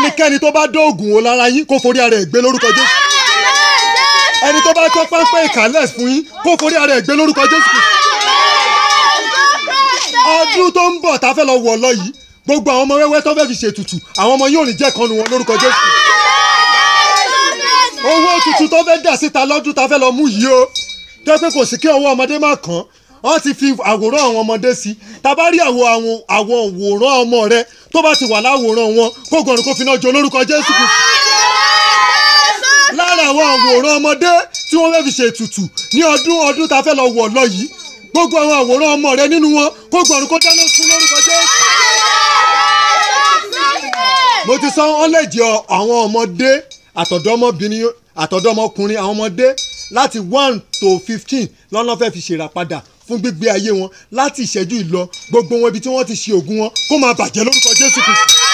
ẹnikẹ́ni tó bá dóògùn wo lára yín kó forí ara ẹ̀ gbé lórúkọ jésù ẹni tó bá tọ́ pápẹ́ ìkàlẹ̀ fún yín kó forí ara ẹ̀ gbé lórúkọ jésù ọdún tó ń bọ̀ tá a fẹ́ lọ wọ̀ lọ yìí gbogbo àwọn ọmọ wẹ́wẹ́ tó fẹ́ fi ṣètùtù àwọn ọmọ yóò ní jẹ́ kanu wọn lórúkọ jésù owó tuntun tó fẹ́ dà síta lọ́dún tá a fẹ́ lọ mú yìí o tó pé kò sí kí ọwọ́ ọmọdé má kàn wọ́n ti fi àwòrán àwọn ọmọdé sí tá a bá rí àwọ̀ àwọn àwọn òwòrán ọmọ rẹ tó bá ti wà láwòrán wọn kó gbọ̀nrín kó fi náà jó lórúkọ jésù kù lára àwọn àwòrán ọmọdé tí wọ́n fẹ́ fi ṣètùtù ní ọdún ọdún tá a fẹ́ lọ wọ̀ lọ yìí gbogbo àwọn àwòrán ọmọ rẹ nínú wọn kó gbọ̀nrín kó dáná sun lórúkọ jésù mo ti sọ wọn lè jẹ àwọn ọmọdé àtọ̀dọ́mọbìnrin àtọ̀dọ́mọkùnrin àwọn ọmọdé láti one to fifteen lọ́nà fẹ́ fi ṣèràpadà fún gbígbé ayé wọn láti ìṣẹ́jú ìlọ gbogbo wọn ibi tí wọ́n ti ṣe ògùn wọn kó máa bàjẹ́ lórúkọ jésù kristu